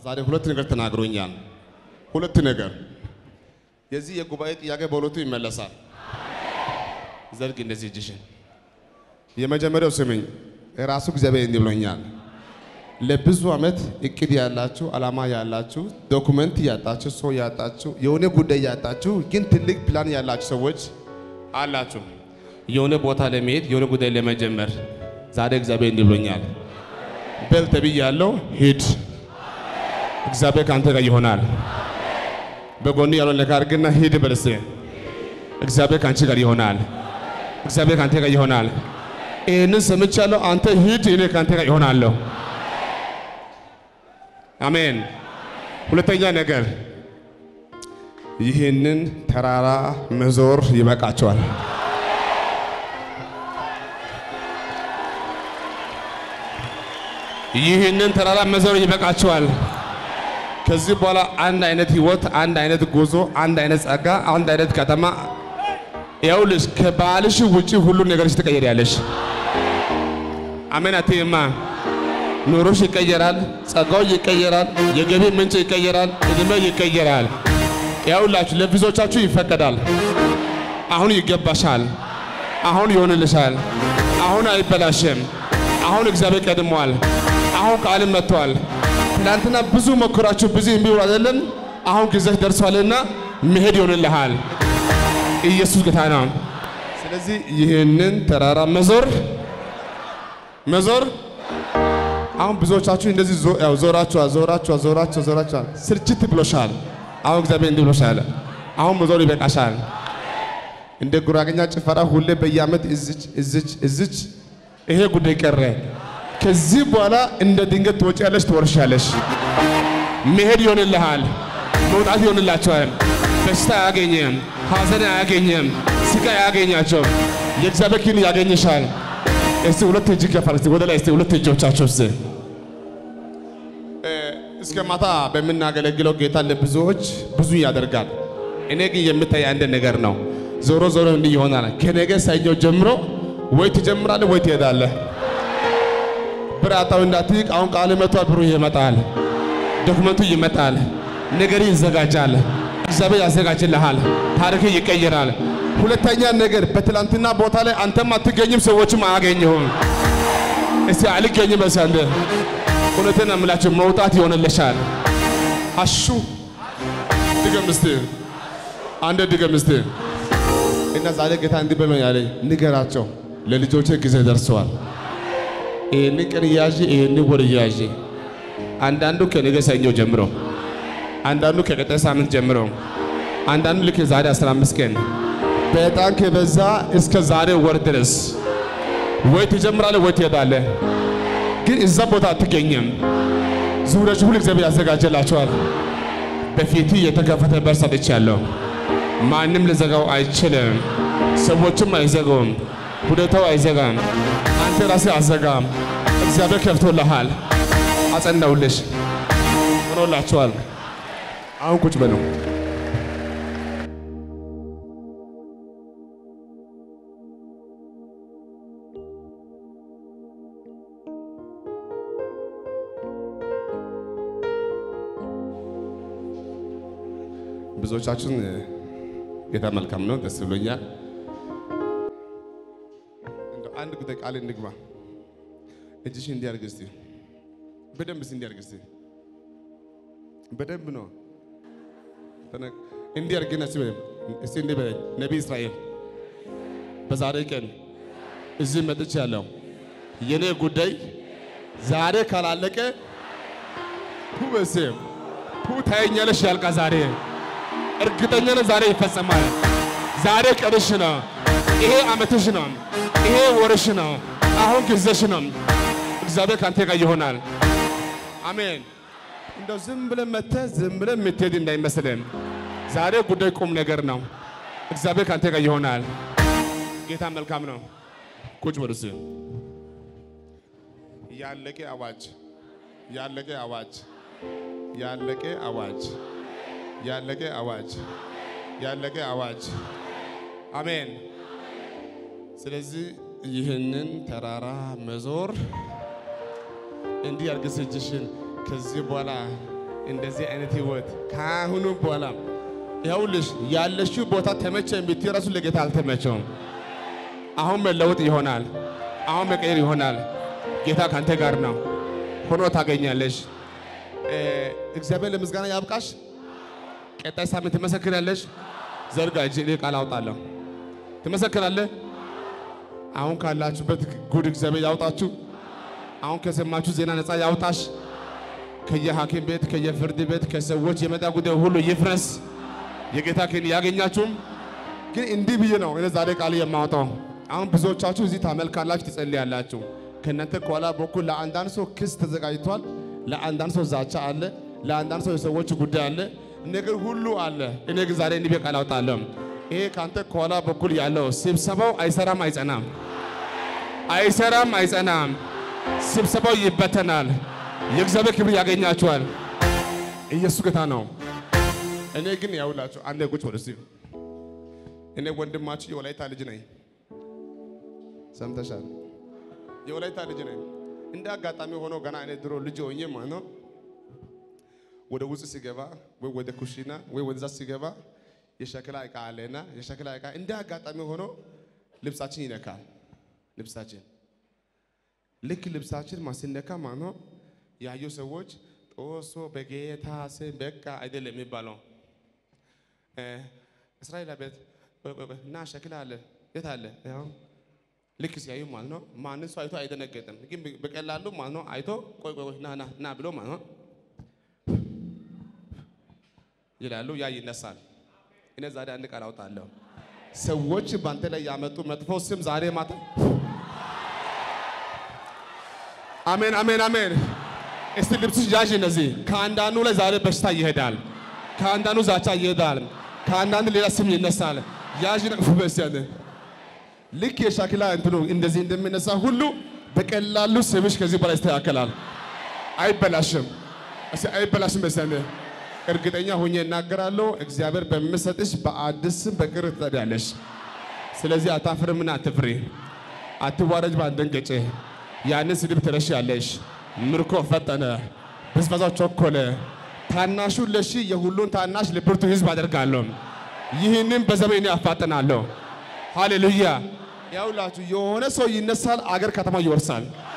ዛሬ ሁለት ነገር ተናግሮኛል። ሁለት ነገር የዚህ የጉባኤ ጥያቄ በሁለቱ ይመለሳል። ዘርግ እንደዚህ እጅሽን። የመጀመሪያው ስምኝ ራሱ እግዚአብሔር እንዲህ ብሎኛል። ለብዙ ዓመት እቅድ ያላችሁ ዓላማ ያላችሁ ዶኩመንት ያጣችሁ ሰው ያጣችሁ የሆነ ጉዳይ ያጣችሁ ግን ትልቅ ፕላን ያላችሁ ሰዎች አላችሁ። የሆነ ቦታ ለመሄድ የሆነ ጉዳይ ለመጀመር ዛሬ እግዚአብሔር እንዲህ ብሎኛል። በል ተብያለሁ፣ ሂድ። እግዚአብሔር ከአንተ ጋር ይሆናል። በጎን ያለው ነገር አድርግና ሂድ በልሴ እግዚአብሔር ከአንቺ ጋር ይሆናል። እግዚአብሔር ከአንተ ጋር ይሆናል። ይህንን ሰምቻለሁ። አንተ ሂድ፣ እኔ ከአንተ ጋር ይሆናለሁ። አሜን። ሁለተኛ ነገር ይህንን ተራራ መዞር ይበቃቸዋል። ይህንን ተራራ መዞር ይበቃቸዋል። ከዚህ በኋላ አንድ አይነት ህይወት፣ አንድ አይነት ጉዞ፣ አንድ አይነት ጸጋ፣ አንድ አይነት ከተማ ይኸውልሽ ከባልሽ ውጪ ሁሉ ነገርሽ ትቀየሪያለሽ። አሜን አትይማ። ኑሮሽ ይቀየራል፣ ጸጋው ይቀየራል፣ የገቢ ምንጭ ይቀየራል፣ እድሜ ይቀየራል። ይኸውላችሁ ለብዙዎቻችሁ ይፈቀዳል። አሁን ይገባሻል። አሁን ይሆንልሻል። አሁን አይበላሽም። አሁን እግዚአብሔር ቀድሟል። አሁን ቃልም መጥቷል። ትናንትና ብዙ ሞክራችሁ ብዙ እምቢ ብሎ አይደለም። አሁን ጊዜሽ ደርሷልና መሄድ ይሆንልሃል። ኢየሱስ ጌታ ነው። ስለዚህ ይህንን ተራራ መዞር መዞር አሁን ብዙዎቻችሁ እንደዚህ ዞ- ያው ዞራችኋል ዞራችኋል ዞራችኋል ዞራችኋል ስርችት ብሎሻል። አሁን እግዚአብሔር እንዲህ ብሎሻል። አሁን መዞር ይበቃሻል። እንደ ጉራገኛ ጭፈራ ሁሌ በየዓመት እዝች እዝች እዝች ይሄ ጉዳይ ቀረ። ከዚህ በኋላ እንደ ድንገት ትወጪያለሽ፣ ትወርሻለሽ። መሄድ ይሆንልሃል፣ መውጣት ይሆንላቸዋል። በሽታ አያገኘም፣ ሐዘን አያገኘም፣ ስቃይ አያገኛቸውም። የእግዚአብሔር ኪን ያገኝሻል። እስቲ ሁለት እጅ ከፋል። እስቲ ወደ ላይ እስቲ ሁለት እጆቻቸው እስቲ እስከ ማታ በምናገለግለው ጌታ ለብዙዎች ብዙ ያደርጋል። እኔ ግን የምታይ አንድ ነገር ነው። ዞሮ ዞሮ እንዲህ ይሆናል። ከነገ ሰኞ ጀምሮ ወይ ትጀምራለህ ወይ ትሄዳለህ። ብራታው እንዳትይቅ። አሁን ቃል መጥቷል። ብሩ ይመጣል፣ ዶክመንቱ ይመጣል፣ ነገሪ ይዘጋጃል። እግዚአብሔር ያዘጋጅልሃል። ታሪክ ይቀየራል። ሁለተኛ ነገር በትላንትና ቦታ ላይ አንተም አትገኝም፣ ሰዎችም አያገኘሁም። እስቲ አልገኝም በሳንደ እውነትን አምላችሁ መውጣት ይሆንልሻል። አሹ ድገም እስቲ አንድ ድገም እስቲ እና ዛሬ ጌታ እንዲህ ብሎኝ ያለኝ ንገራቸው፣ ለልጆቼ ጊዜ ደርሰዋል። ይህን ቀን እያዥ ይህን ወር እያዥ አንዳንዱ ከነገ ሰኞ ጀምሮ፣ አንዳንዱ ከቀጣይ ሳምንት ጀምሮ፣ አንዳንዱ ልክ የዛሬ 15 ቀን በጣም ከበዛ እስከ ዛሬ ወር ድረስ ወይ ትጀምራለህ ወይ ትሄዳለህ። ግን እዛ ቦታ አትገኝም። ዙሪያች ሁሉ እግዚአብሔር ያዘጋጀላቸዋል። በፊት የተከፈተ በር ሰጥቻለሁ። ማንም ልዘጋው አይችልም። ሰዎችም አይዘጋውም። ሁኔታው አይዘጋም። አንተ ራስህ አዘጋም። እግዚአብሔር ከፍቶልሃል። አጸናውልሽ ሆኖላችኋል። አሁን ቁጭ በሉ። ብዙዎቻችን ጌታ መልካም ነው፣ ደስ ብሎኛል። እንደው አንድ ጉዳይ ቃል እንግባ። እጅሽ እንዲያርግ እስቲ በደንብ እስቲ እንዲያርግ እስቲ በደንብ ነው ተነ- እንዲያርግና እስቲ በደንብ እስቲ እንዲህ በለኝ። ነቢይ እስራኤል በዛሬ ቀን እዚህ መጥቻለሁ። የኔ ጉዳይ ዛሬ ካላለቀ ቱ በስም ቱ ታየኛለሽ ያልቃ ዛሬ እርግጠኛ ነኝ ዛሬ ይፈጸማል። ዛሬ ቀንሽ ነው። ይሄ ዓመትሽ ነው። ይሄ ወርሽ ነው። አሁን ጊዜሽ ነው። እግዚአብሔር ካንተ ጋር ይሆናል። አሜን። እንደው ዝም ብለን መተህ ዝም ብለን የምትሄድ እንዳይመስልን። ዛሬ ጉዳይ ቁም ነገር ነው። እግዚአብሔር ካንተ ጋር ይሆናል። ጌታ መልካም ነው። ቁጭ በሉ እስኪ። ያለቀ አዋጅ፣ ያለቀ አዋጅ፣ ያለቀ አዋጅ ያለቀ አዋጅ ያለቀ አዋጅ። አሜን። ስለዚህ ይህንን ተራራ መዞር እንዲህ አድርገሽ እጅሽን ከዚህ በኋላ እንደዚህ አይነት ህይወት ከአሁኑ በኋላ ይኸውልሽ ያለሽው ቦታ ተመቸ የምትይው ራሱ ለጌታ አልተመቸውም። አሁን መለወጥ ይሆናል። አሁን መቀየር ይሆናል። ጌታ ካንተ ጋር ነው፣ ሆኖ ታገኛለሽ። እ፣ እግዚአብሔር ለምስጋና ያብቃሽ። ቀጣይ ሳምንት ትመሰክራለሽ። ዘርጋ እጅ እኔ ቃል አውጣለሁ። ትመሰክራለህ። አሁን ካላችሁበት ጉድ እግዚአብሔር ያውጣችሁ። አሁን ከሰማችሁ ዜና ነፃ ያውጣሽ። ከየሐኪም ቤት ከየፍርድ ቤት ከሰዎች የመጣ ጉዳይ ሁሉ ይፍረስ። የጌታ ክን ያገኛችሁም ግን እንዲህ ብዬ ነው እኔ ዛሬ ቃል የማወጣው። አሁን ብዙዎቻችሁ እዚህ ታመልካላችሁ፣ ትጸልያላችሁ። ከእናንተ ከኋላ በኩል ለአንዳንድ ሰው ክስ ተዘጋጅቷል። ለአንዳንድ ሰው ዛቻ አለ። ለአንዳንድ ሰው የሰዎች ጉዳይ አለ። ነገር ሁሉ አለ። እኔ ግን ዛሬ እንዲህ ብዬ ቃል አውጣለሁ። ይሄ ከአንተ ከኋላ በኩል ያለው ስብሰባው አይሰራም፣ አይጸናም፣ አይሰራም፣ አይጸናም። ስብሰባው ይበተናል። የእግዚአብሔር ክብር ያገኛችኋል። ኢየሱስ ጌታ ነው። እኔ ግን ያውላችሁ አንዴ ቁጭ ወደ እስቲ እኔ ወንድማችሁ የወላይታ ልጅ ነኝ። ሰምተሻል? የወላይታ ልጅ ነኝ። እንደ አጋጣሚ ሆኖ ገና እኔ ድሮ ልጅ ሆኜ ማለት ነው ወደ ውስጥ ሲገባ ወይ ወደ ኩሽና ወይ ወደዛ ሲገባ የሸክላ እቃ አለና የሸክላ እቃ እንደ አጋጣሚ ሆኖ ልብሳችን ይነካል። ልብሳችን ልክ ልብሳችን ማስነካ ማለት ነው ያዩ ሰዎች ጦሶ በጌታ ስም በቃ አይደለም የሚባለው እ፣ እስራኤል ቤት ቆይ ቆይ ቆይ እና ሸክላ አለ የት አለ? ያው ልክ ሲያዩ ማለት ነው ማንን ሰው አይቶ አይደነገጥም፣ ግን በቀላሉ ማለት ነው አይቶ ቆይ ቆይ ቆይ ና ና ና ብሎ ማለት ነው ይላሉ። ያ ይነሳል። እኔ ዛሬ አንድ ቃል አውጣለሁ። ሰዎች በአንተ ላይ ያመጡ መጥፎ ስም ዛሬ ማታ አሜን አሜን አሜን። እስቲ ልብስሽ ያዥ። እነዚህ ከአንዳንዱ ላይ ዛሬ በሽታ ይሄዳል። ከአንዳንዱ ዛቻ ይሄዳል። ከአንዳንዱ ሌላ ስም ይነሳል። ያዥ ነቅፉ በስያለ ልክ የሻክላ እንትኑ እንደዚህ እንደሚነሳ ሁሉ በቀላሉ ስምሽ ከዚህ በላይ ይስተካከላል። አይበላሽም። እስቲ አይበላሽም በስያለ እርግጠኛ ሆኜ እናገራለሁ። እግዚአብሔር በሚሰጥሽ በአዲስ ስም በቅር ትጠሪያለሽ። ስለዚህ አታፍርምና አትፍሪ፣ አትዋረጅ፣ ባትደንገጭ። ያንን ስድብ ትረሻለሽ። ምርኮ ፈጠነ፣ ብዝበዛው ቸኮለ። ታናሹ ለሺ የሁሉን ታናሽ ለብርቱ ሕዝብ አደርጋለሁ። ይህንን በዘመኔ አፋጥናለሁ። ሃሌሉያ! ያውላችሁ የሆነ ሰው ይነሳል፣ አገር ከተማ ይወርሳል።